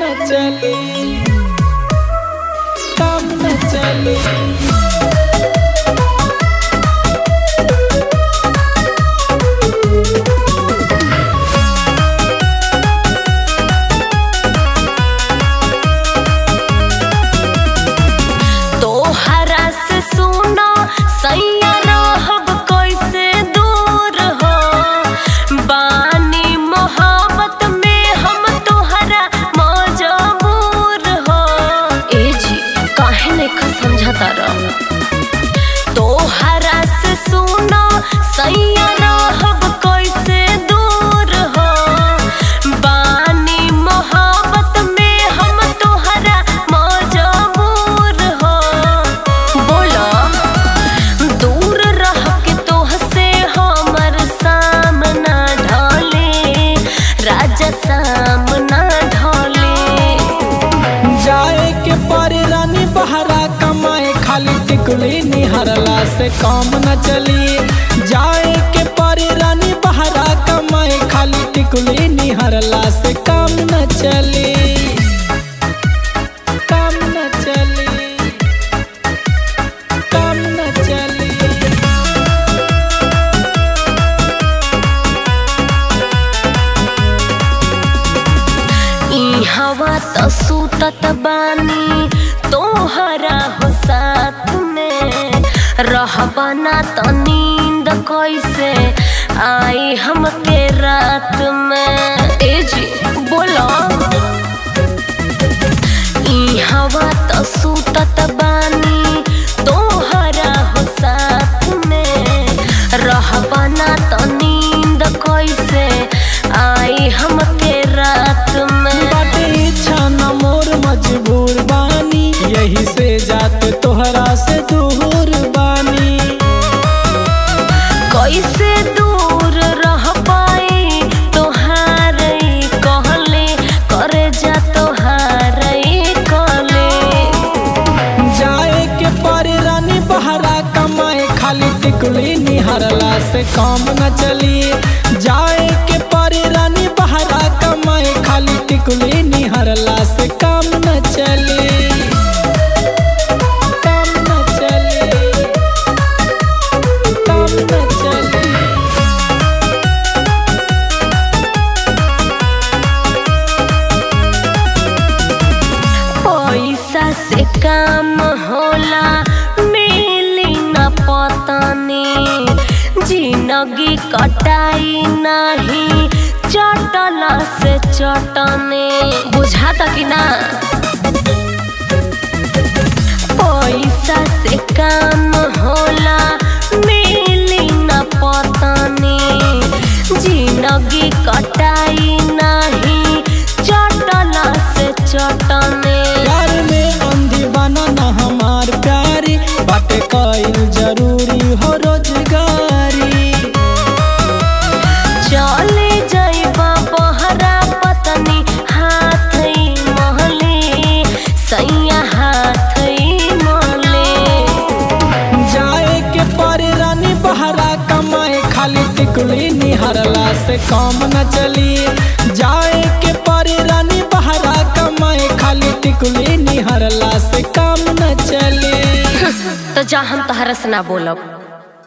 न चली काम न चली तोहरा से सुनो सैया रहब कैसे दूर हो बानी मोहब्बत में हम तोहरा मजबूर हो ए जी काहे नहीं समझता रह तोहरा से सुनो सैया रहब कैसे दूर हो बानी मोहब्बत में हम तोहरा मजबूर हो बोलो दूर रह के तोह से हमर सामना ढले राजा सामना ढले जाए के पारे रानी बहरा कमाए खाली टिकुली निहरला से काम न चली जाए के पारे रानी बहरा कमाए खाली टिकुली निहरला से काम न चली काम न चली काम न चली ई हवा त सुतत बानी तोहरा हो साथ में रहबा ना त नींद कैसे आई हमके रात में ए जी बोलो ई हवा त सुतत बानी तोहरा हो साथ में रहबा ना त नींद कैसे आई हमके रात में बाटे इच्छा न मोर मजबूर बानी यही से जाते तोहरा से दूर बानी कैसे दूर रह पाई तोहार कहले करे जा तोहार कहले जाए के पारे रानी बहरा कमाए खाली टिकुली निहरला से काम न चली जाए के पारे रानी बहरा कमाए खाली टिकुली निहरला से काम न चली काम न चली काम न चली पैसा से काम होला मिली न पतनी जिंदगी कटाई नहीं चटला से चटने बुझाता कि ना पैसा से काम होला मिली न पतनी जिंदगी कटाई नहीं चटला से चटने प्यार में अंधी बना न हमार प्यारी बाटे कईल जरूरी हो रोजगारी चले जाइबा बहरा पतनी हाथ महले सैया हाथ महले जाए के पारे रानी बहरा कमाए खाली टिकुली निहरला से काम न चली जाए के पारे रानी बहरा कमाए खाली टिकुली निहरला से काम न चली तो जा हम तहरा से ना बोलब